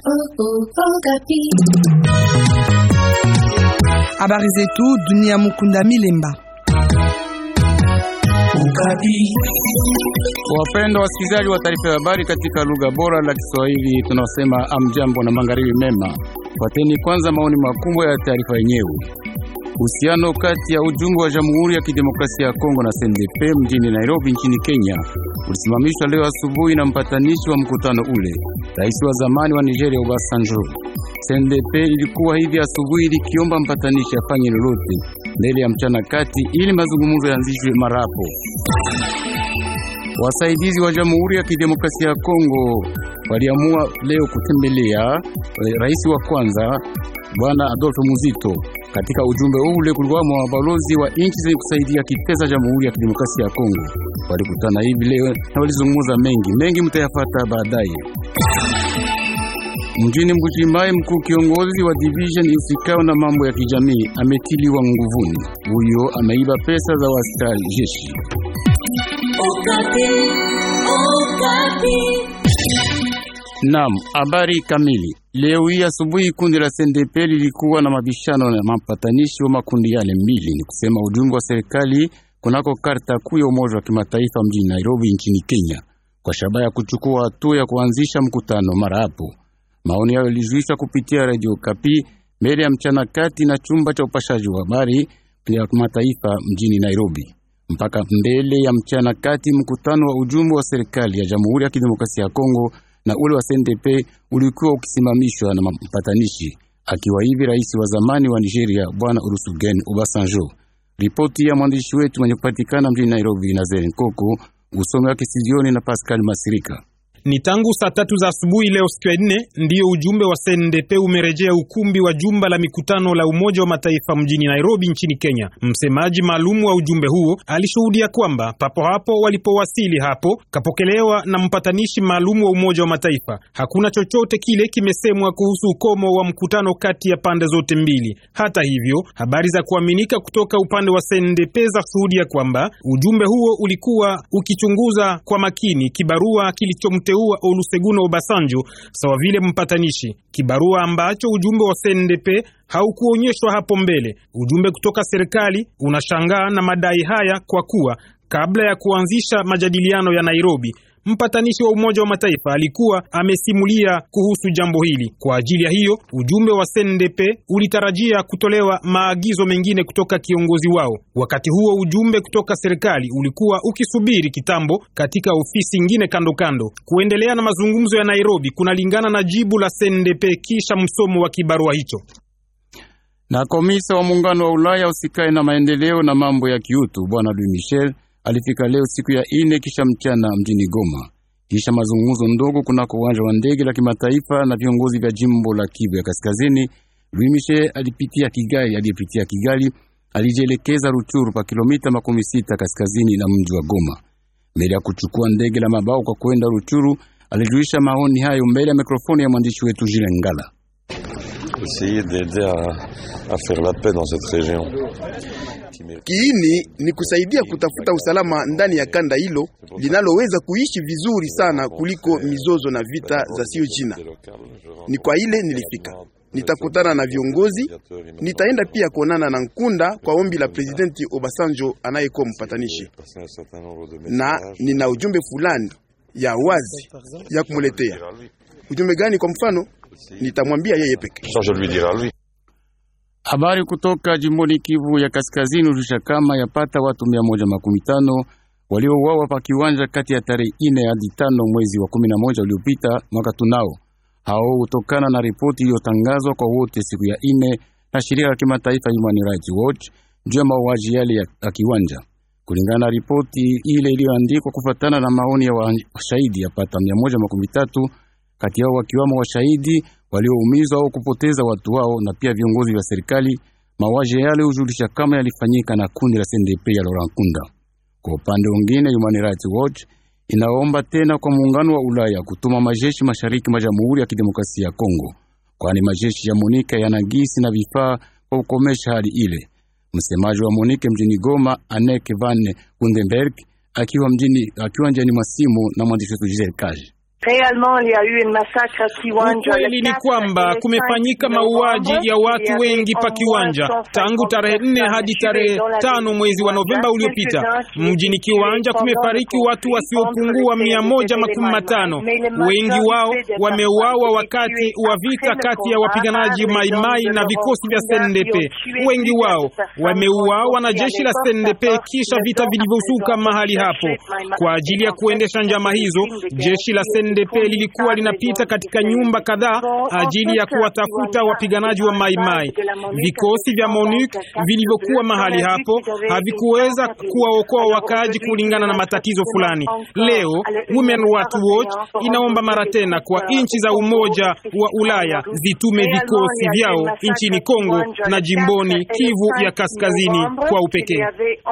Habari zetu dunia. Mukunda Milemba. Wapendwa wasikilizaji wa taarifa ya habari katika lugha bora la Kiswahili, tunasema amjambo na magharibi mema. Fuateni kwanza maoni makubwa ya taarifa yenyewe. Uhusiano kati ya ujumbe wa Jamhuri ya Kidemokrasia ya Kongo na CNDP mjini Nairobi nchini Kenya ulisimamishwa leo asubuhi na mpatanishi wa mkutano ule, rais wa zamani wa Nigeria Obasanjo. CNDP ilikuwa hivi asubuhi likiomba mpatanishi afanye lolote mbele ya mchana kati ili mazungumzo yaanzishwe marapo. Wasaidizi wa Jamhuri ya Kidemokrasia ya Kongo waliamua leo kutembelea rais wa kwanza Bwana Adolfo Muzito. Katika ujumbe ule kulikuwa mabalozi wa nchi zenye kusaidia kipesa Jamhuri ya Kidemokrasia ya Kongo. Walikutana hivi leo na walizungumza mengi mengi, mtayafata baadaye. Mjini Mbujimayi, mkuu kiongozi wa division isikao na mambo ya kijamii ametiliwa nguvuni. Huyo ameiba pesa za waskari jeshi. Naam, habari kamili. Leo hii asubuhi kundi la CNDP lilikuwa na mabishano na mapatanishi wa makundi yale mbili, ni kusema ujumbe wa serikali kunako karta kuu ya Umoja wa Kimataifa mjini Nairobi nchini Kenya, kwa shabaha ya kuchukua hatua ya kuanzisha mkutano mara hapo. Maoni hayo yalijuishwa kupitia Radio Kapi mbele ya mchana kati na chumba cha upashaji wa habari ya kimataifa mjini Nairobi. Mpaka mbele ya mchana kati, mkutano wa ujumbe wa serikali ya Jamhuri ya Kidemokrasia ya Kongo na ule wa CNDP ulikuwa ukisimamishwa na mpatanishi, akiwa hivi rais wa zamani wa Nigeria Bwana Olusegun Obasanjo. Ripoti ya mwandishi wetu mwenye kupatikana mjini Nairobi, Nazaire Nkoko, usomi wake studioni na Pascal Masirika. Ni tangu saa tatu za asubuhi leo siku ya nne ndiyo ujumbe wa CNDP umerejea ukumbi wa jumba la mikutano la Umoja wa Mataifa mjini Nairobi nchini Kenya. Msemaji maalum wa ujumbe huo alishuhudia kwamba papo hapo walipowasili hapo kapokelewa na mpatanishi maalum wa Umoja wa Mataifa. Hakuna chochote kile kimesemwa kuhusu ukomo wa mkutano kati ya pande zote mbili. Hata hivyo, habari za kuaminika kutoka upande wa CNDP za shuhudia kwamba ujumbe huo ulikuwa ukichunguza kwa makini kibarua kilichomte wa Olusegun Obasanjo sawa vile mpatanishi, kibarua ambacho ujumbe wa CNDP haukuonyeshwa hapo mbele. Ujumbe kutoka serikali unashangaa na madai haya kwa kuwa kabla ya kuanzisha majadiliano ya Nairobi mpatanishi wa Umoja wa Mataifa alikuwa amesimulia kuhusu jambo hili. Kwa ajili ya hiyo, ujumbe wa CNDP ulitarajia kutolewa maagizo mengine kutoka kiongozi wao. Wakati huo, ujumbe kutoka serikali ulikuwa ukisubiri kitambo katika ofisi nyingine kando kando. Kuendelea na mazungumzo ya Nairobi kunalingana na jibu la CNDP kisha msomo wa kibarua hicho. Na komisa wa muungano wa Ulaya usikae na maendeleo na mambo ya kiutu Bwana Louis Michel alifika leo siku ya ine kisha mchana mjini Goma, kisha mazungumzo ndogo kunako uwanja wa ndege la kimataifa na viongozi vya jimbo la Kivu ya Kaskazini. Louis Michel alipitia Kigali, aliyepitia Kigali alijielekeza Ruchuru pa kilomita makumi sita kaskazini na mji wa Goma. Mbele ya kuchukua ndege la mabao kwa kwenda Ruchuru, alijulisha maoni hayo mbele ya mikrofoni ya mwandishi wetu Jile Ngala. Kiini ni kusaidia kutafuta usalama ndani ya kanda hilo linaloweza kuishi vizuri sana kuliko mizozo na vita za sio jina. Ni kwa ile nilifika, nitakutana na viongozi, nitaenda pia kuonana na Nkunda kwa ombi la Presidenti Obasanjo anayekuwa mpatanishi, na nina ujumbe fulani ya wazi ya kumuletea. Ujumbe gani? Kwa mfano, nitamwambia yeye peke Habari kutoka jimboni Kivu ya Kaskazini ulisha kama yapata watu mia moja makumi tano waliouawa pa kiwanja kati ya tarehe ine hadi tano mwezi wa kumi na moja uliopita mwaka tunao. Hao hutokana na ripoti iliyotangazwa kwa wote siku ya ine na shirika la kimataifa Human Rights Watch juu ya mauaji yale ya kiwanja. Kulingana na ripoti ile iliyoandikwa kufatana na maoni ya washahidi yapata mia moja makumi tatu kati yao wakiwamo washahidi walioumizwa au kupoteza watu wao na pia viongozi vya serikali. Mauaji yale hujulisha kama yalifanyika na kundi la CNDP ya Laurent Nkunda. Kwa upande mwingine, Human Rights Watch inaomba tena kwa muungano wa Ulaya kutuma majeshi mashariki mwa Jamhuri ya Kidemokrasia ya Kongo, kwani majeshi ya Monika yana gisi na vifaa kwa kukomesha hali ile. Msemaji wa Monike mjini Goma, Anneke van Gundenberg, akiwa mjini akiwa njiani mwa simu na mwandishi wetu Giselle Kaji Ukweli ni kwamba kumefanyika mauaji ya watu wengi pa Kiwanja tangu tarehe nne hadi tarehe tano mwezi wa Novemba uliopita. Mjini Kiwanja kumefariki watu wasiopungua mia moja makumi matano. Wengi wao wameuawa wakati wa vita kati ya wapiganaji Maimai na vikosi vya SNDP. Wengi wao wameuawa na jeshi la SNDP kisha vita vilivyosuka mahali hapo. Kwa ajili ya kuendesha njama hizo, jeshi la SNDP lilikuwa linapita katika nyumba kadhaa ajili ya kuwatafuta wapiganaji wa Maimai. Vikosi vya MONUC vilivyokuwa mahali hapo havikuweza kuwaokoa wakaaji kulingana na matatizo fulani. Leo Women Rights Watch inaomba mara tena kwa nchi za Umoja wa Ulaya zitume vikosi vyao nchini Kongo na jimboni Kivu ya Kaskazini kwa upekee.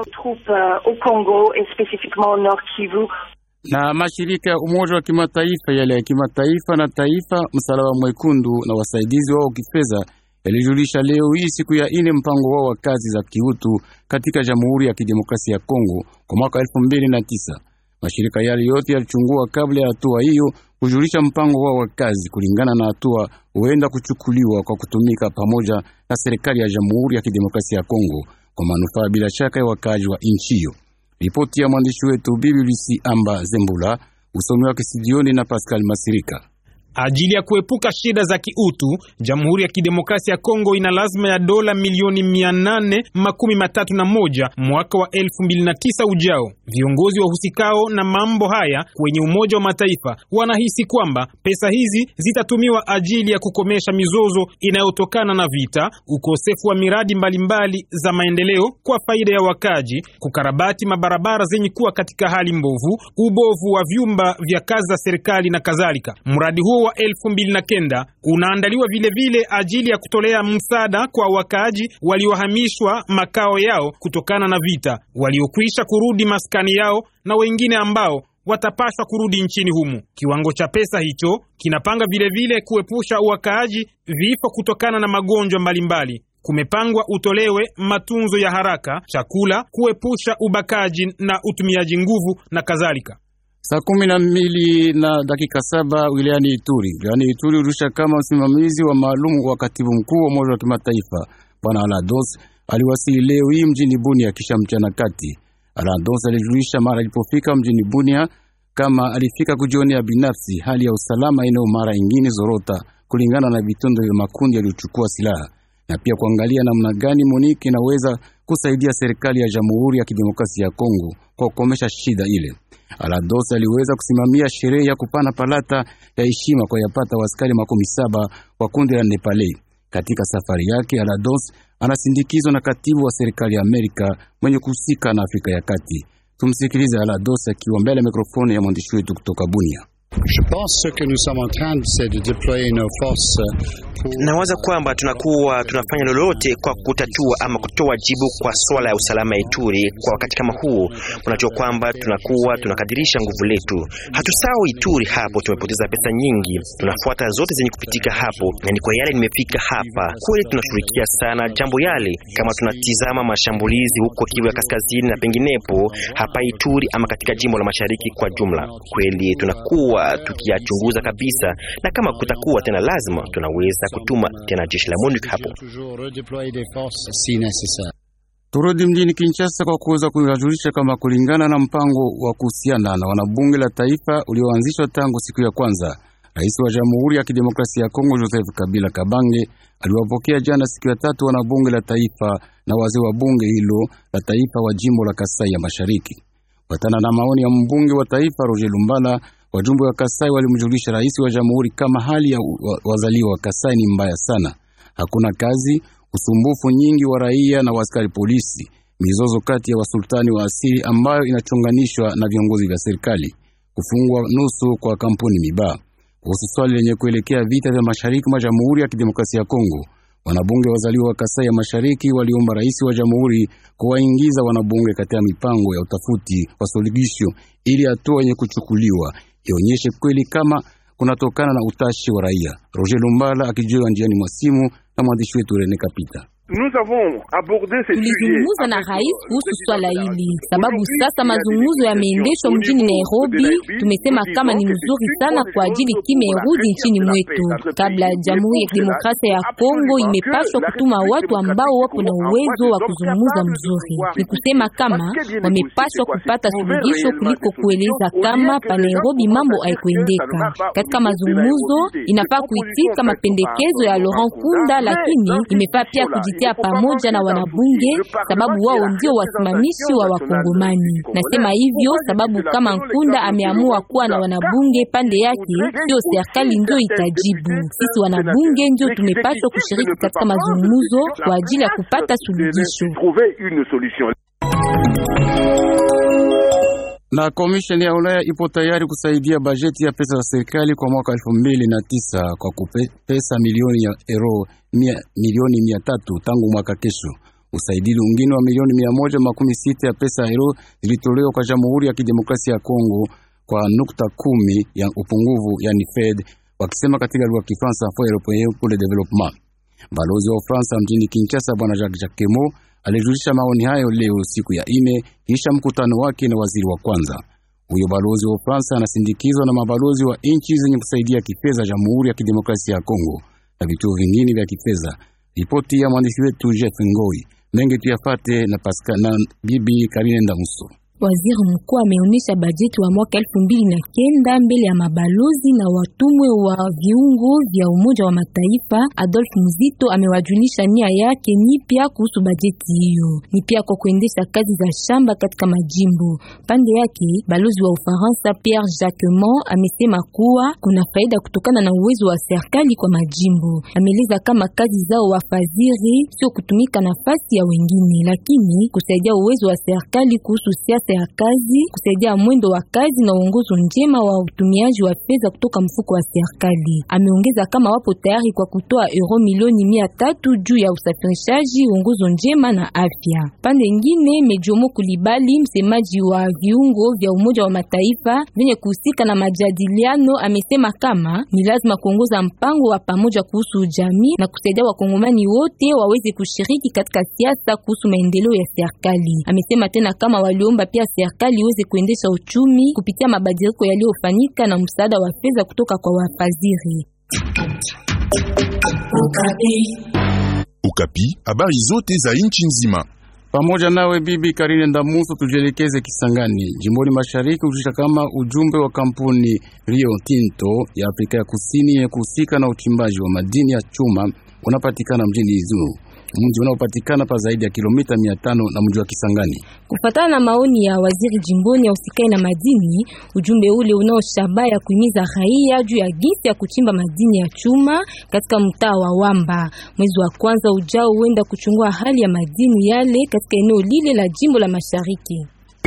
na mashirika ya Umoja wa Kimataifa yale ya kimataifa na taifa, Msalaba Mwekundu na wasaidizi wao kifedha yalijulisha leo hii siku ya ine mpango wao wa kazi za kiutu katika Jamhuri ya Kidemokrasia ya Kongo kwa mwaka elfu mbili na tisa. Mashirika yale yote yalichungua kabla ya hatua hiyo kujulisha mpango wao wa kazi kulingana na hatua huenda kuchukuliwa kwa kutumika pamoja na serikali ya Jamhuri ya Kidemokrasia ya Kongo kwa manufaa bila shaka ya wakaaji wa nchi hiyo. Ripoti ya mwandishi wetu Bibi Lucy Amba Zembula, usomi wake studioni na Pascal Masirika. Ajili ya kuepuka shida za kiutu, Jamhuri ya Kidemokrasia ya Kongo ina lazima ya dola milioni mia nane makumi matatu na moja mwaka wa elfu mbili na tisa ujao. Viongozi wahusikao na mambo haya kwenye Umoja wa Mataifa wanahisi kwamba pesa hizi zitatumiwa ajili ya kukomesha mizozo inayotokana na vita, ukosefu wa miradi mbalimbali mbali za maendeleo kwa faida ya wakaji, kukarabati mabarabara zenye kuwa katika hali mbovu, ubovu wa vyumba vya kazi za serikali na kadhalika. Mradi huo wa elfu mbili na kenda unaandaliwa vilevile vile ajili ya kutolea msaada kwa wakaaji waliohamishwa makao yao kutokana na vita, waliokwisha kurudi maskani yao na wengine ambao watapaswa kurudi nchini humu. Kiwango cha pesa hicho kinapanga vilevile vile kuepusha wakaaji vifo kutokana na magonjwa mbalimbali. Kumepangwa utolewe matunzo ya haraka, chakula, kuepusha ubakaji na utumiaji nguvu na kadhalika. Saa kumi na mbili na dakika saba wilayani Ituri. Wilayani Ituri urusha kama msimamizi wa maalum wa katibu mkuu wa Umoja wa Kimataifa Bwana Alados aliwasili leo hii mjini Bunia kisha mchana kati. Alados alijulisha mara alipofika mjini Bunia kama alifika kujionea binafsi hali ya usalama eneo mara ingine zorota kulingana na vitendo vya makundi yaliyochukua silaha na pia kuangalia namna gani Monike inaweza kusaidia serikali ya Jamhuri ya Kidemokrasia ya Kongo kwa kukomesha shida ile. Alados aliweza kusimamia sherehe ya kupana palata ya heshima kwa yapata waskari makumi saba wa kundi la Nepale. Katika safari yake, Alados anasindikizwa na katibu wa serikali ya Amerika mwenye kuhusika na Afrika ya Kati. Tumsikilize Alados akiwa mbele ya mikrofoni ya mwandishi wetu kutoka Bunia. Nawaza kwamba tunakuwa tunafanya lolote kwa kutatua ama kutoa jibu kwa swala ya usalama ya Ituri kwa wakati kama huu. Unajua kwamba tunakuwa tunakadirisha nguvu letu, hatusahau Ituri. Hapo tumepoteza pesa nyingi, tunafuata zote zenye kupitika hapo, na ni kwa yale nimefika hapa. Kweli tunashughulikia sana jambo yale, kama tunatizama mashambulizi huko Kivu ya kaskazini na penginepo hapa Ituri ama katika jimbo la mashariki kwa jumla. Kweli tunakuwa tukiyachunguza kabisa, na kama kutakuwa tena lazima tunaweza kutuma tena jeshi la MONUC hapo. Turudi mjini Kinshasa kwa kuweza kuyajulisha kama kulingana na mpango wa kuhusiana na wanabunge la taifa ulioanzishwa tangu siku ya kwanza, rais wa Jamhuri ya Kidemokrasia ya Kongo Joseph Kabila Kabange aliwapokea jana siku ya tatu wanabunge la taifa na wazee wa bunge hilo la taifa wa jimbo la Kasai ya Mashariki. Kufuatana na maoni ya mbunge wa taifa Roger Lumbala, wajumbe wa Kasai walimjulisha rais wa jamhuri kama hali ya wazaliwa wa Kasai ni mbaya sana, hakuna kazi, usumbufu nyingi wa raia na waskari polisi, mizozo kati ya wasultani wa asili ambayo inachonganishwa na viongozi vya serikali, kufungwa nusu kwa kampuni Mibaa. Kuhusu swali lenye kuelekea vita vya mashariki mwa Jamhuri ya Kidemokrasia ya Kongo, wanabunge wazaliwa wa Kasai ya Mashariki waliomba rais wa jamhuri kuwaingiza wanabunge katika mipango ya utafuti wa suluhisho ili hatua yenye kuchukuliwa ionyeshe kweli kama kunatokana na utashi wa raia. Roger Lumbala akijiwa njiani mwa simu na mwandishi wetu Rene Kapita. Tulizungumza na rais kuhusu swala hili, sababu sasa mazungumzo yameendeshwa mjini Nairobi. Tumesema kama ni mzuri sana kwa ajili kimya irudi nchini mwetu. Kabla Jamhuri ya Kidemokrasia ya Kongo imepaswa kutuma watu ambao wapo na uwezo wa kuzungumza mzuri. Ni kusema kama wamepaswa kupata suluhisho kuliko kueleza kama pa Nairobi mambo haikuendeka. Katika mazungumzo inafaa kuitika mapendekezo ya Laurent Kunda, lakini imefaa pia kujitia pamoja na wanabunge, sababu wao ndio wasimamishi wa Wakongomani. Nasema hivyo sababu kama Nkunda ameamua kuwa na wanabunge pande yake, sio serikali ndio itajibu. Sisi wanabunge ndio tumepaswa kushiriki katika mazungumzo kwa ajili ya kupata suluhisho. Na komisheni ya Ulaya ipo tayari kusaidia bajeti ya pesa za serikali kwa mwaka elfu mbili na tisa kwa kupe, pesa milioni ya euro mia, milioni mia tatu tangu mwaka kesho. Usaidizi mwingine wa milioni mia moja makumi sita ya pesa ya euro zilitolewa kwa Jamhuri ya Kidemokrasia ya Kongo kwa nukta kumi ya upungufu, yani Fed wakisema katika lugha ya Kifaransa Fonds Européen pour le Développement. Balozi wa Ufaransa mjini Kinshasa Bwana Jacques Jacquemot alijulisha maoni hayo leo siku ya ine kisha mkutano wake na waziri wa kwanza. Huyo balozi wa Ufaransa anasindikizwa na mabalozi wa nchi zenye kusaidia kifedha Jamhuri ya Kidemokrasia ya Kongo na vituo vingine vya kifedha. Ripoti ya mwandishi wetu Jeff Ngoi mengi tuyafate na Pascal na bibi Karine Ndamuso. Waziri mkuu ameonyesha bajeti wa mwaka elfu mbili na kenda mbele ya mabalozi na watumwe wa viungo vya Umoja wa Mataifa. Adolf Muzito amewajulisha nia yake nipya kuhusu bajeti hiyo, ni pia kwa kuendesha kazi za shamba katika majimbo. Pande yake balozi wa Ufaransa Pierre Jacquemont amesema kuwa kuna faida kutokana na uwezo wa serikali kwa majimbo. Ameeleza kama kazi zao wafadhili sio kutumika nafasi ya wengine, lakini kusaidia uwezo wa serikali kuhusu siasa ya kazi, kusaidia mwendo wa kazi na uongozo njema wa utumiaji wa fedha kutoka mfuko wa serikali. Ameongeza kama wapo tayari kwa kutoa euro milioni mia tatu juu ya usafirishaji, uongozo njema na afya. Pande nyingine, Mejomo Kulibali, msemaji wa viungo vya Umoja wa Mataifa vyenye kuhusika na majadiliano, amesema kama ni lazima kuongoza mpango wa pamoja kuhusu jamii na kusaidia wakongomani wote waweze kushiriki katika siasa kuhusu maendeleo ya serikali. Amesema tena kama waliomba pia serikali iweze kuendesha uchumi kupitia mabadiliko yaliyofanyika na msaada wa fedha kutoka kwa wafadhili. Ukapi, habari zote za nchi nzima. Pamoja nawe bibi Karine Ndamuso, tujielekeze Kisangani, jimboni mashariki, kujulisha kama ujumbe wa kampuni Rio Tinto ya Afrika ya Kusini yenye kuhusika na uchimbaji wa madini ya chuma unapatikana mjini Izulu mji unaopatikana pa zaidi ya kilomita mia tano na mji wa Kisangani. Kufatana na maoni ya waziri jimboni ya usikai na madini, ujumbe ule unao shabaha ya kuhimiza raia juu ya gisi ya kuchimba madini ya chuma katika mtaa wa Wamba. Mwezi wa kwanza ujao huenda kuchungua hali ya madini yale katika eneo lile la jimbo la Mashariki.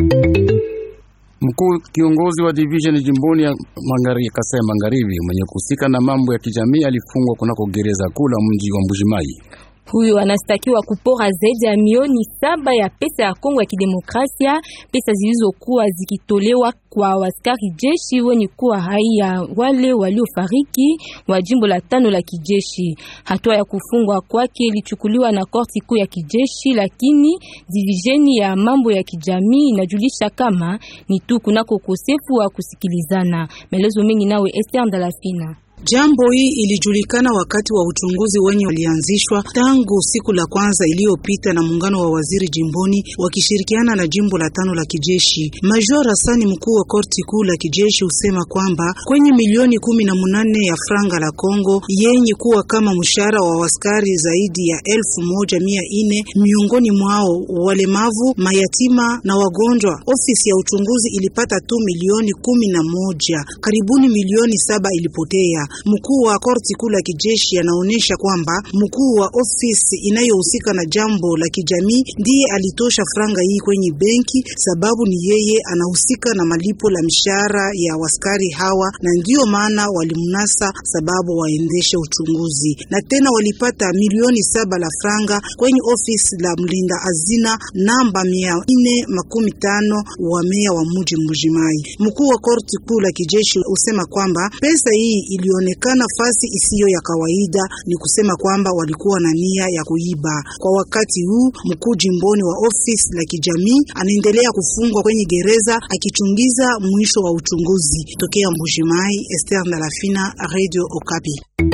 Mkuu kiongozi wa division jimboni ya Magharibi, Kasai Magharibi, mwenye kuhusika na mambo ya kijamii alifungwa kunako gereza kuu la mji wa Mbujimai. Huyo anastakiwa kupora zaidi ya milioni saba ya pesa ya Kongo ya Kidemokrasia, pesa zilizokuwa zikitolewa kwa askari jeshi wenye kuwa raia wale waliofariki wa jimbo la tano la kijeshi. Hatua ya kufungwa kwake ilichukuliwa na korti kuu ya kijeshi, lakini divisheni ya mambo ya kijamii inajulisha kama ni tu kunako ukosefu wa kusikilizana. Maelezo mengi nawe Esther Ndalafina. Jambo hii ilijulikana wakati wa uchunguzi wenye walianzishwa tangu siku la kwanza iliyopita na muungano wa waziri jimboni wakishirikiana na jimbo la tano la kijeshi. Major Hasani, mkuu wa korti kuu la kijeshi, husema kwamba kwenye milioni kumi na munane ya franga la Kongo yenye kuwa kama mshahara wa waskari zaidi ya elfu moja mia ine miongoni mwao walemavu, mayatima na wagonjwa, ofisi ya uchunguzi ilipata tu milioni kumi na moja. Karibuni milioni saba ilipotea. Mkuu wa korti kuu la kijeshi anaonyesha kwamba mkuu wa ofisi inayohusika na jambo la kijamii ndiye alitosha franga hii kwenye benki, sababu ni yeye anahusika na malipo la mishahara ya waskari hawa, na ndiyo maana walimnasa sababu waendeshe uchunguzi. Na tena walipata milioni saba la franga kwenye ofisi la mlinda hazina namba mia nne makumi tano wa meya wa mji Mbujimai. Mkuu wa korti kuu la kijeshi usema kwamba pesa hii ilio walionekana fasi isiyo ya kawaida, ni kusema kwamba walikuwa na nia ya kuiba. Kwa wakati huu mkuu jimboni wa ofisi la kijamii anaendelea kufungwa kwenye gereza akichungiza mwisho wa uchunguzi. Tokea Mbujimai, Esther Ndalafina, Radio Okapi.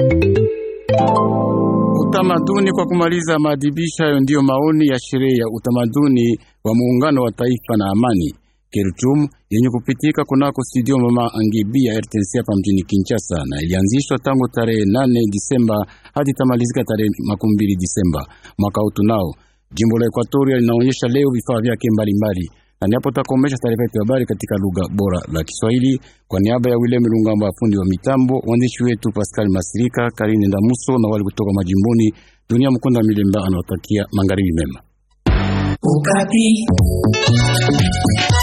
Utamaduni kwa kumaliza maadhibisho hayo, ndiyo maoni ya sherehe ya utamaduni wa muungano wa taifa na amani Kelchum yenye kupitika kunako studio mama Angibi ya RTNC hapa mjini Kinshasa, na ilianzishwa tangu tarehe nane Disemba hadi tamalizika tarehe makumi mbili Disemba mwaka huu. Tunao jimbo la Ekwatoria linaonyesha leo vifaa vyake mbalimbali, na niapo takomesha taarifa yetu ya habari katika lugha bora la Kiswahili kwa niaba ya William Lungamba, fundi wa mitambo, waandishi wetu Pascal Masirika, Karine Ndamuso na wale kutoka majimboni. Dunia Mkunda Milemba anawatakia magharibi mema. Ukati.